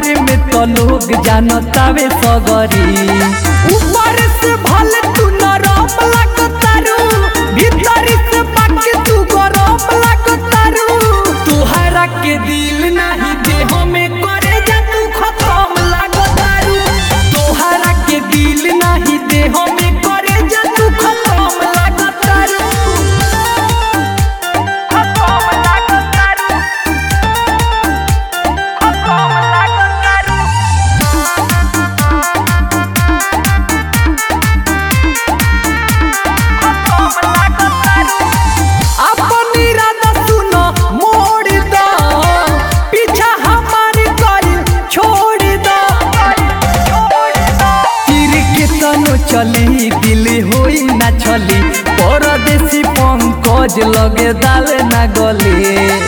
बारे में तो लोग जानतावे सगरी ऊपर से भले तू नरम लागतारू भीतर से बाकी तू गरम लागतारू तुहरा के दिल नहीं देह में करे जा तू खत्म लागतारू तुहरा के दिल नहीं देह में करे जा तू खत्म लागतारू खत्म लागतारू खत्म लागतारू अपन इरादा सुनो मोड़ दो पीछा हमारे कर छोड़ दो तीर के तनो चली दिल होई ना छली परदेसी पंकज लगे दाल ना गले